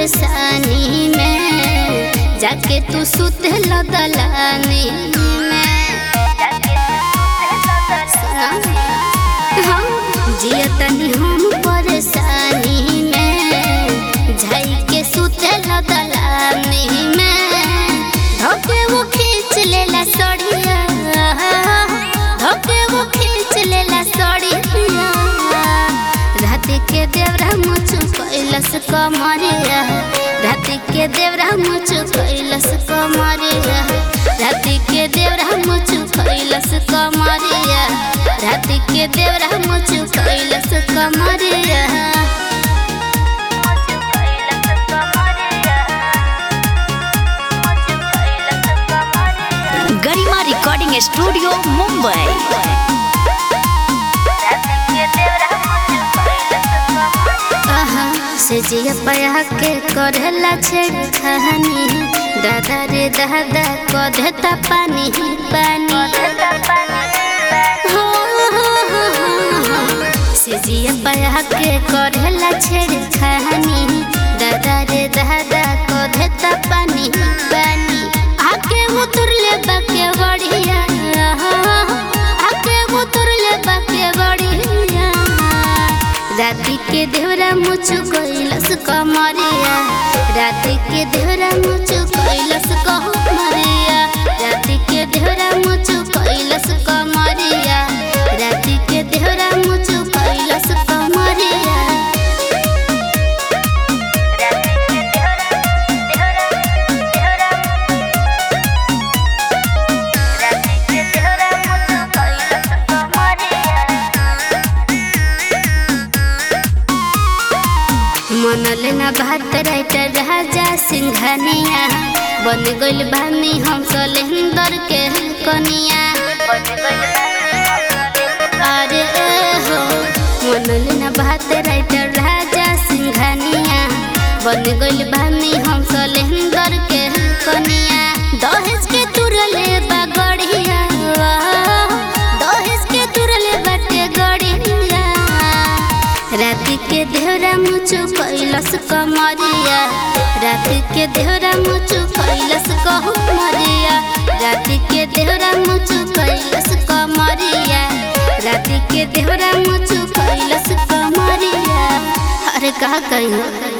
परेशानी में जाके तू सुत दलानी में हाँ, जिया तनी हम परेशानी में जाई के सुत दलानी में धोके वो खींच लेला सड़िया धोके वो खींच लेला सड़िया रात के देवरा मुझ कैलस कमरिया रात के देवरा मुझ कैलस कमरिया रात के देवरा मुझ कैलस कमरिया रात के देवरा मुझ कैलस कमरिया गरिमा रिकॉर्डिंग स्टूडियो मुंबई आहा, से जिया पया के करेला छेड़ खानी दादा रे दादा को देता पानी पानी हो, हो, हो, हो। से जिया पया के करेला छेड़ खानी दादा रे दादा को देता पानी पानी आके उतर ले बाके बढ़िया आके उतर ले बाके बढ़िया राति के देवरा मुझु कैलस कमरिया राति के देवरा मुझु कैलस कमरिया राति के देवरा मुझु कैलस कमरिया राति के देवरा मुझु कैलस कमरिया मन लेना भात राइटर राजा सिंघानिया बन गइल बानी हम सलेंदर के कनिया अरे ए हो मन लेना भात राइटर राजा सिंघानिया बन गइल बानी हम सलेंदर के कनिया दहेज के तुरले बगड़िया दहेज के तुरले बाटे गड़िया राति के देहरा मुझु कैलस कमरिया राति के देहरा मुझु कैलस कहमरिया राति के देहरा मुझु कैलस कमरिया राति के देहरा मुझु कैलस कमरिया अरे कहा कही